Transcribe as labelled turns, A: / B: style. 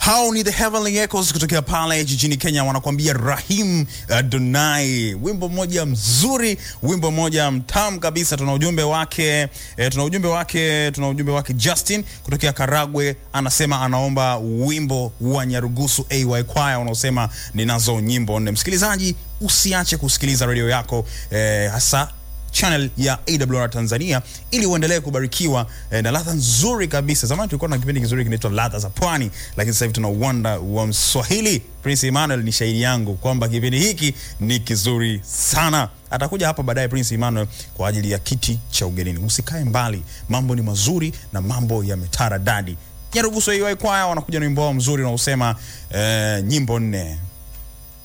A: Hao ni the Heavenly Echoes kutokea pale jijini Kenya, wanakuambia Rahim Adonai, wimbo mmoja mzuri, wimbo mmoja mtamu kabisa. Tuna ujumbe wake eh, tuna ujumbe wake tuna ujumbe wake Justin kutokea Karagwe, anasema anaomba wimbo wa Nyarugusu AY Choir unaosema ninazo nyimbo nne. Msikilizaji, usiache kusikiliza redio yako eh, hasa channel ya AWR Tanzania ili uendelee kubarikiwa eh, na ladha nzuri kabisa. Zamani tulikuwa na kipindi kizuri kinaitwa ladha za pwani, lakini sasa hivi tuna uwanda wa Mswahili. Prince Emmanuel ni shahidi yangu kwamba kipindi hiki ni kizuri sana. Atakuja hapa baadaye Prince Emmanuel kwa ajili ya kiti cha ugenini. Usikae mbali, mambo ni mazuri na mambo yametara dadi. Nyarugusu AY Choir wanakuja na wimbo wao mzuri unaosema eh, nyimbo nne.